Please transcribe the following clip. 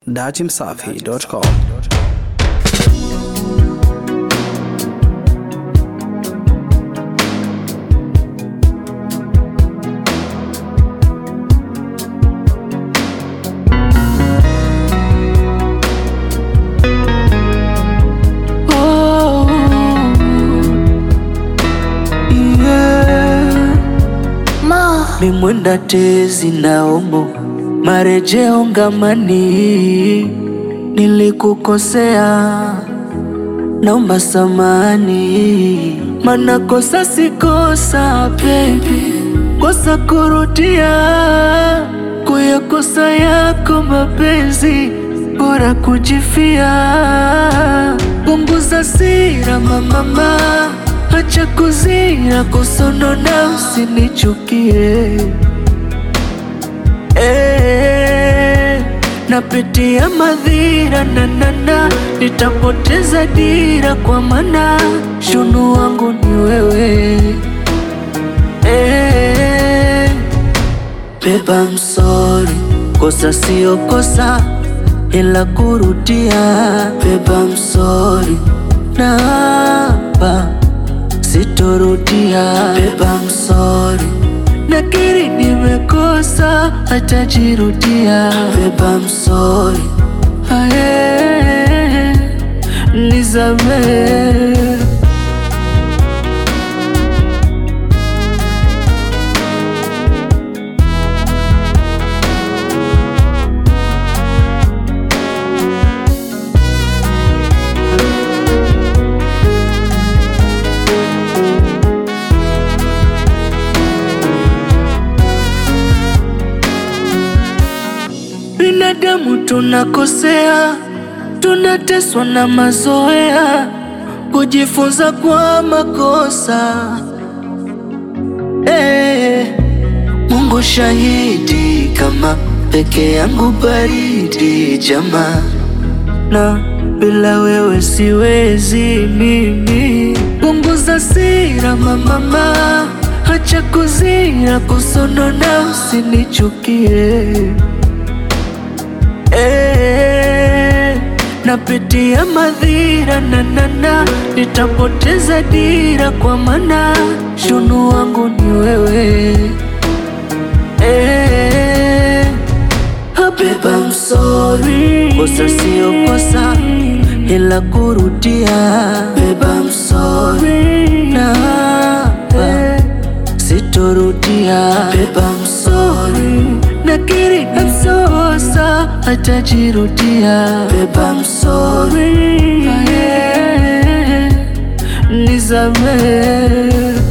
Datimsafi.com Oh, yeah. Mimwenda tezi naomo marejeo ngamani, nilikukosea naomba samani, mana kosa si kosa baby, kosa kurudia kuyakosa yako mapenzi, bora kujifia, punguza sira mamama, acha kuzira kusonona, usinichukie Eh, napitia madhira nanana, nitapoteza dira kwa mana shunu wangu ni wewe eh, beba msori, kosa sio kosa ila kurudia, beba msori na hapa sitorudia, beba msori nakiri nimekosa, hatajirudia. Beba msori, aye, nisamehe. Binadamu tunakosea, tunateswa na mazoea, kujifunza kwa makosa. Eh, Mungu shahidi, kama peke yangu baridi jamaa, na bila wewe siwezi mimi. Punguza sira mamama, acha kuzira kusonona, usinichukie. Eh, napitia madhira nanana, nitapoteza dira kwa mana shunu wangu ni wewe eh, beba msori, kosa sio kosa ila kurudia, beba msori na hapa sitorudia, beba msori nakiri namsosa hatajirudia, beba msori, aye, nisamehe